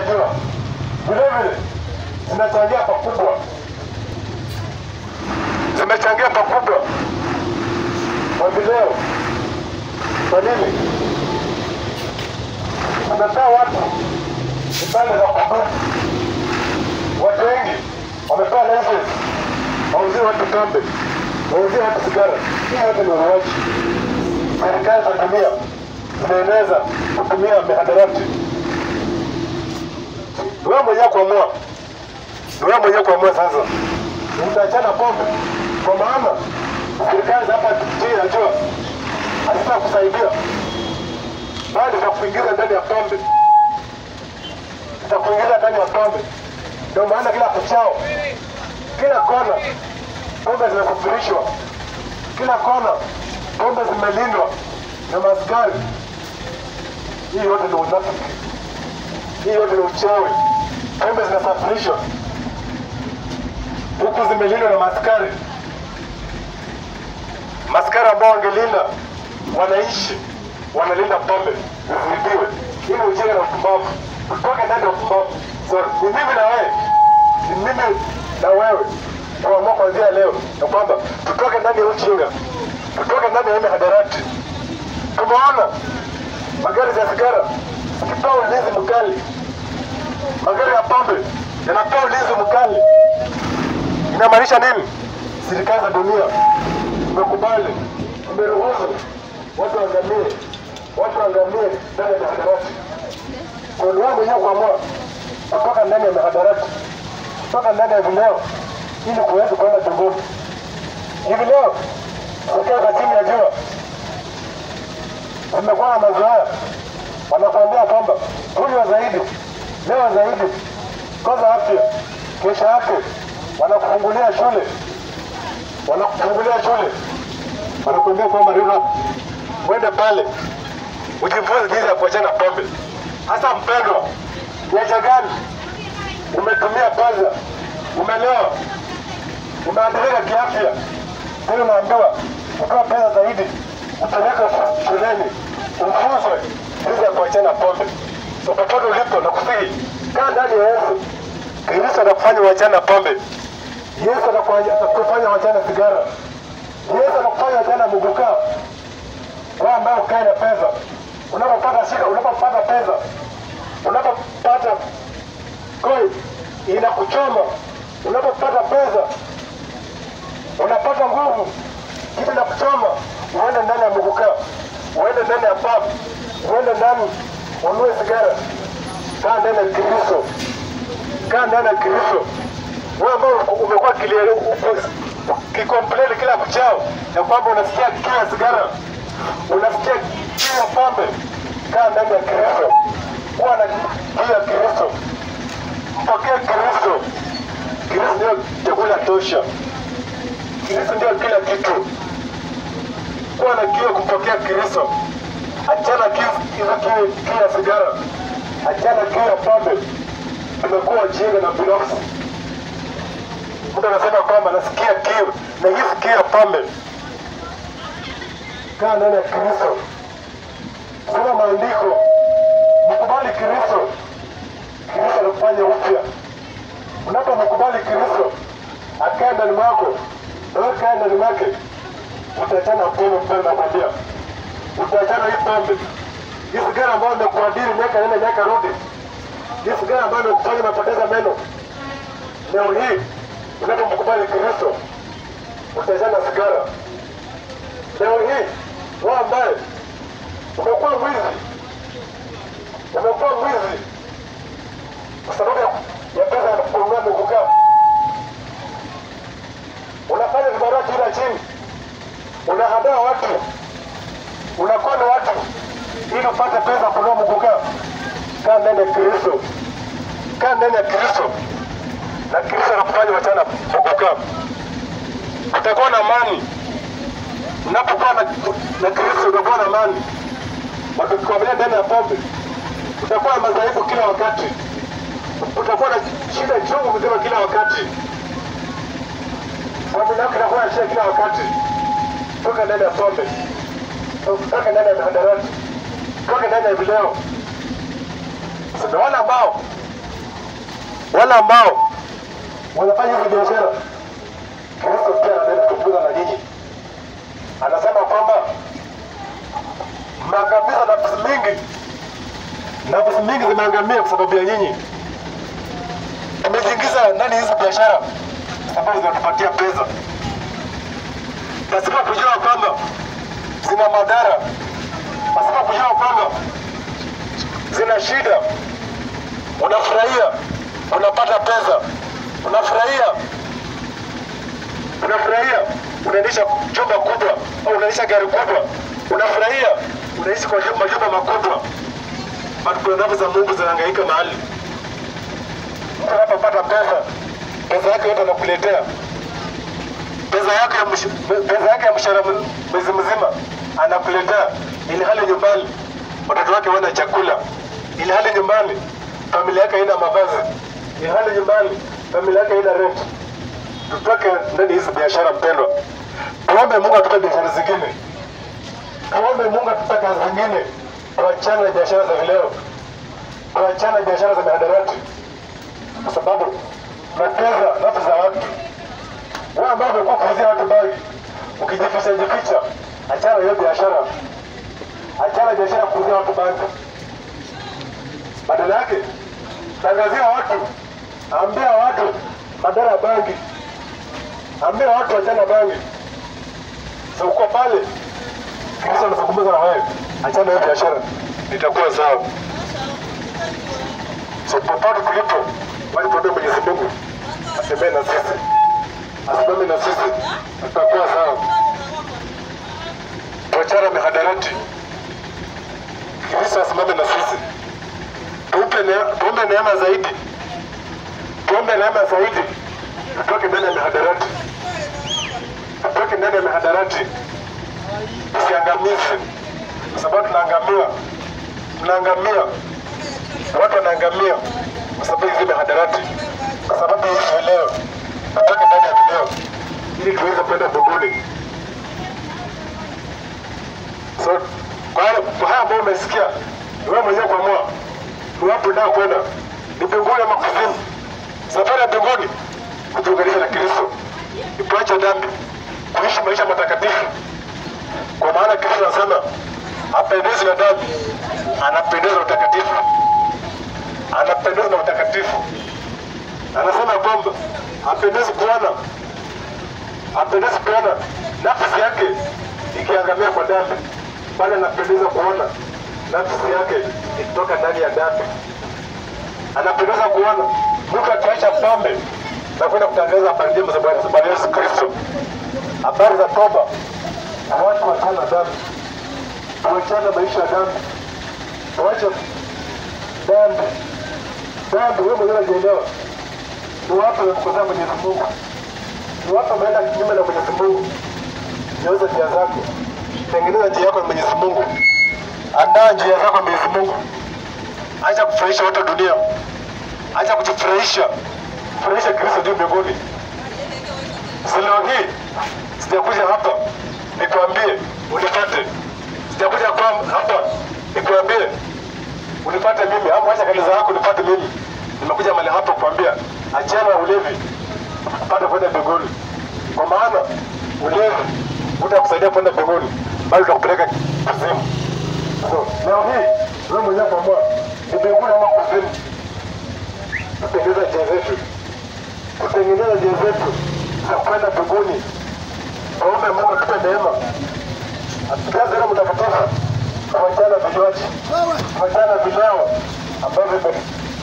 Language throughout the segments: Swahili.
jua. Vile vile zinachangia pakubwa, zimechangia pakubwa kwa vileo. Kwa nini? Amepewa watu vibali za kudumu. Watu wengi wamepewa license, wauzie watu pombe, wauzie watu sigara. Hii yote ni uruaji. Serikali za dunia zinaeneza kutumia mihadarati. Ni wewe mwenyewe kuamua, ni wewe mwenyewe kuamua. Sasa utaachana pombe, kwa maana serikali za hapa nchini najua hazita kusaidia, bali za kuingiza ndani ya pombe, zitakuingiza ndani ya pombe. Ndio maana kila kuchao, kila kona pombe zimesafirishwa, kila kona pombe zimelindwa na maaskari. Hii yote ni unafiki, hii yote ni uchawi. Pombe zinasafirishwa huku zimelindwa na maaskari, maaskari ambao wangelinda wanaishi, wanalinda pombe zisiibiwe. Hii ni ujinga na upumbavu, tutoke ndani ya upumbavu. So ni mimi na wewe, ni mimi na wewe tuamua kuanzia leo ya kwamba tutoke ndani ya ujinga, tutoke ndani ya mihadarati. Tumeona magari za sigara zikipewa ulinzi mkali, magari ya pombe yanapewa ulinzi mkali. Inamaanisha nini? Serikali za dunia imekubali, imeruhusu watu waangamie, watu waangamie ndani ya mihadarati. Kwa ni wewe mwenyewe kuamua kutoka ndani ya mihadarati, kutoka ndani ya vileo ili kuweza kwenda mbinguni. Hivi leo serikali za chini ya jua zimekuwa na mazoea, wanakuambia kwamba kunywa zaidi, leo zaidi, koza afya, kesho yake wanakufungulia shule, wanakufungulia shule, wanakuambia kwamba River, uende pale ujifunze jinsi ya kuachana pombe. Hasa mpendwa, niacha gani umetumia pesa, umelewa, umeathirika kiafya, tena unaambiwa utoa pesa zaidi upeleke shuleni ufunzwe jinsi ya kuachana pombe. So popote ulipo na kusihi, kaa ndani ya Yesu. Kristo atakufanya uachane na pombe. Yesu atakufanya atakufanya uachane na sigara. Yesu atakufanya uachane na muguka. Wewe ambaye ukae na pesa, unapopata shida, unapopata pesa, unapopata koi inakuchoma, unapopata pesa unapata nguvu, kitu inakuchoma, uende ndani ya muguka, uende ndani ya pub, uende ndani unue sigara. Kaa ndani ya Kristo, kaa ndani ya Kristo. Wewe ambao umekuwa kilele kikompleni kila kuchao ya kwamba unasikia kiu ya sigara, unasikia kiu ya pombe, kaa ndani ya Kristo, kuwa na kiu ya Kristo, mpokee Kristo. Kristo ndio chakula tosha. Kristo ndio kila kitu. Kuwa na kiu ya kumpokea Kristo. Achana kiu hizo kiu kiu ya sigara, achana kiu ya pombe. Tumekuwa wajinga na binafsi. Mtu anasema kwamba nasikia kiu na hisi kiu ya pombe. Kaa ndani ya Kristo, soma maandiko, mkubali Kristo. Kristo anakufanya upya. Unapomkubali Kristo akae ndani mwako, na wewe kaa ndani mwake, utaachana pombe. Mpendo nakwambia, utaachana hii pombe, hii sigara ambayo imekuadiri miaka nene miaka rudi, hii sigara ambayo imekufanya unapoteza meno. Leo hii unapomkubali Kristo, utaachana sigara. Leo hii wewe ambaye umekuwa mwizi, umekuwa mwizi kwa sababu ya ya pesa ya kununua muguka, unafanya vibarua juu na chini, unahadaa watu, unakona watu ili upate pesa kununua muguka. Kaa ndani ya Kristo, kaa ndani ya Kristo na Kristo anakufanya wachana muguka. Utakuwa na amani unapokuwa na, na Kristo, utakuwa na amani. Wakikuangalia ndani ya pombe, utakuwa na madhaifu kila wakati utakuwa na shida chungu mzima kila wakati, mwili wako itakuwa na shida kila wakati. Toka ndani ya pombe, toka ndani ya mihadarati, toka ndani ya vileo. Sasa wale ambao wale ambao wanafanya hizi biashara, Kristo pia anaenda kupunguza na nyinyi. Anasema kwamba mmeangamiza nafsi mingi, nafsi mingi zimeangamia kwa sababu ya nyinyi. Tumejiingiza ndani hizi biashara kwa sababu zinatupatia pesa, pasipo kujua kwamba zina madhara, pasipo kujua kwamba zina shida. Unafurahia, unapata pesa, unafurahia, unafurahia, unaendesha jumba kubwa au unaendesha gari kubwa, unafurahia, unaishi kwa jumba- majumba makubwa, bado kuna nafsi za Mungu zinahangaika mahali. Mtu anapopata pesa, pesa yake yote anakuletea pesa yake ya msh- pesa yake ya mshahara m- mwezi mzima anakuletea, ili hali nyumbani watoto wake wana chakula, ili hali nyumbani familia yake haina mavazi, ili hali nyumbani familia yake haina rent. Tutoke ndani hizi biashara, mpendwa. Tuombe Mungu atupe biashara zingine, tuombe Mungu atupe kazi zingine, tuachane na biashara za vileo, tuachane na biashara za mihadarati, kwa sababu tunateza nafsi za watu wewe ambao umekuwa kuuzia watu bangi, ukijificha jificha, achana hiyo biashara, achana biashara ya kuuzia watu bangi. Badala yake tangazia watu, ambia watu madhara ya bangi, ambia watu achana bangi. So uko pale, Kristo anazungumza na wewe, achana hiyo biashara, itakuwa sawa. So popote tulipo, bali tuombe Mwenyezi Mungu atembee na sisi asimame na sisi, tutakuwa sawa. Tuachana mihadarati, Kristo asimame na sisi, tupe ne- tuombe neema zaidi, tuombe neema zaidi, tutoke ndani ya mihadarati, tutoke ndani ya mihadarati, tusiangamize, kwa sababu tunaangamia, tunaangamia, watu wanaangamia kwa sababu hizi mihadarati, kwa sababu hizi vileo tutoke ndani ya vileo ili tuweze kwenda mbinguni. So kwa haya- kwa haya ambayo umesikia, ni wewe mwenyewe kuamua ni wapi unataka kwenda, ni mbinguni ama kuzimu. Safari ya mbinguni kujiunganisha na Kristo, ni kuacha dhambi, kuishi maisha matakatifu, kwa maana Kristo anasema hapendezi na dhambi, anapendeza na utakatifu, anapendeza na utakatifu anasema kwamba hapendezi kuona hapendezi kuona nafsi yake ikiangamia kwa dhambi, bali anapendeza kuona nafsi yake ikitoka ndani ya dhambi. Anapendeza kuona mtu akiacha pombe na kwenda kutangaza habari njema za Bwana za Bwana Yesu Kristo, habari za toba, na watu wachana na dhambi, tuachane maisha ya dhambi, tuache dhambi. Dhambi wewe mwenyewe unajielewa ni watu wamekosea Mwenyezi Mungu, ni watu wameenda kinyume na Mwenyezi Mungu. Geuza njia zako, tengeneza njia yako na Mwenyezi Mungu, andaa njia zako na Mwenyezi Mungu. Acha kufurahisha watu wa dunia, acha kujifurahisha, furahisha Kristo juu mbinguni. Si leo hii sijakuja hapa nikwambie unipate, sijakuja kwa hapa nikwambie unipate mimi, ama acha kanisa yako unipate mimi. Nimekuja mahali hapa kukwambia achana na ulevi, pata kwenda mbinguni, kwa maana ulevi utakusaidia kwenda mbinguni, bali utakupeleka kuzimu. So leo hii wewe mwenyewe kuamua ni mbinguni ama kuzimu. Kutengeneza njia zetu, kutengeneza njia zetu za kwenda mbinguni. Tuombe Mungu atupe neema, atujaze Roho Mtakatifu, tuachane na vinywaji, tuachane na vileo ambavyo vime-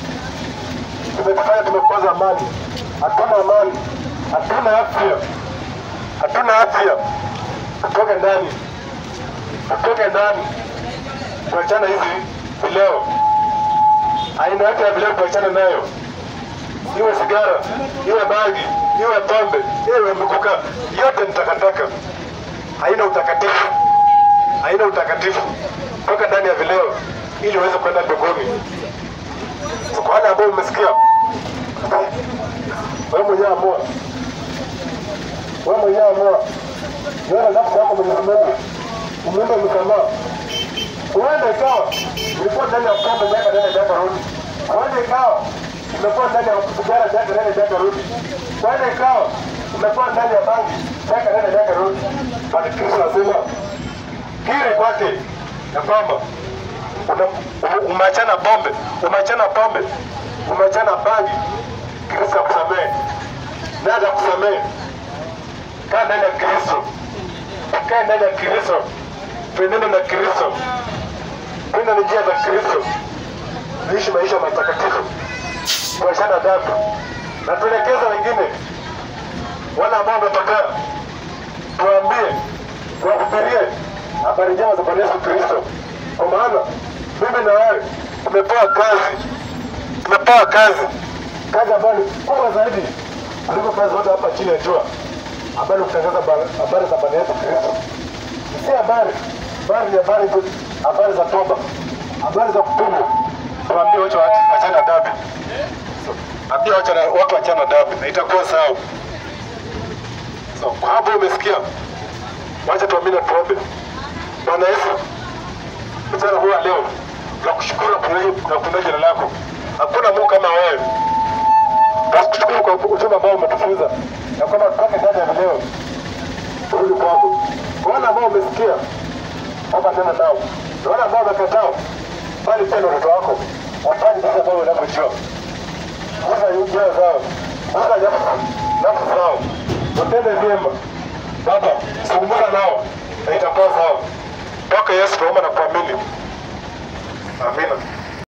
tumetufanya tumekosa amani, hatuna amani, hatuna afya, hatuna afya. Tutoke ndani, tutoke ndani, tuachane hizi vileo, aina yote ya vileo tuachane nayo, iwe sigara, iwe bangi, iwe pombe, iwe mikuka, yote ni takataka, haina utakatifu, haina utakatifu. Toka ndani ya vileo ili uweze kwenda mbinguni. So, kwa wale ambao umesikia, wewe mwenyewe amua, wewe mwenyewe amua, wewe nafsi yako Mwenyezi Mungu, umwombe msamaha. Huenda ikawa ulikuwa ndani ya pombe miaka nenda miaka rudi, huenda ikawa umekuwa ndani ya sigara miaka nane miaka rudi. Kwani ikawa umekuwa ndani ya bangi miaka nane miaka rudi. Bali Kristo anasema kiri kwake ya kwamba una- umeachana pombe, umeachana pombe, umeachana bangi, Kristo akusamehe, naye atakusamehe. Kaa ndani ya Kristo, kaa ndani ya Kristo, pendana na Kristo, penda na njia za Kristo, ishi maisha matakatifu, kuachana dhambi na tuelekeza wengine wale ambao wamepotea, tuambie, tuwahubirie habari njema za Bwana Yesu Kristo, kwa maana mimi na wewe tumepewa kazi, tumepewa kazi, kazi ambayo ni kubwa zaidi kuliko kazi zote hapa chini ya jua, ambayo ni kutangaza ba- habari za Bwana Yesu Kristo. Si habari, bali ni habari tu, habari za toba, habari za kutubu. Tuambie watu wa- wachana na dhambi, ambia watu na- watu wachana na dhambi na itakuwa sawa. So, kwa hapo umesikia, wacha tuamini na tuombe. Bwana Yesu, mchana huu wa leo nakushukuru na kuinua- na kuinua jina lako. Hakuna Mungu kama wewe. Nakushukuru kwa ujumbe ambao umetufunza na kwamba tutoke ndani ya vileo turudi kwako. Kwa wale ambao umesikia hapa tena nao, na wale ambao wamekataa, bali tena watoto wako wafanye jinsi ambavyo unavyojua. Gusa njia zao, gusa nafsi nafsi zao, watende vyema. Baba, zungumza nao na itakuwa sawa. Toka Yesu tuomba na kuamini. Amina.